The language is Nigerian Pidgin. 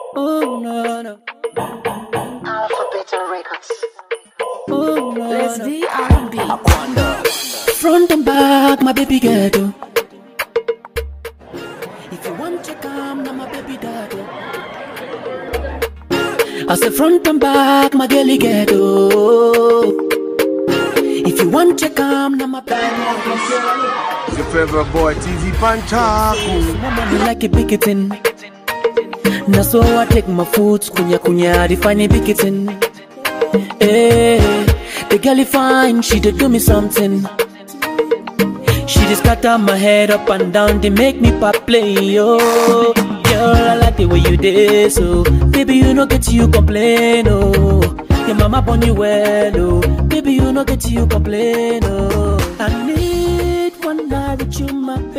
Oh no no. Alphabet Records. Oh no Let's no. D R&B. Front and back, my baby ghetto. If you want to come, now my baby daddy. I say front and back, my girlie ghetto. If you want to come, now my baby. Your favorite boy, TZ Panchaku. Mama like a picketing. Na so I take my foot, kunya kunya, define a picketing. Hey, the girl is fine, she did do me something. She just scatter my head up and down, they make me pop play, yo. Girl, I like the way you did, so baby, you know get you complain, oh. Your mama born you well, oh. Baby, you know get you complain, oh. I need one night with you, my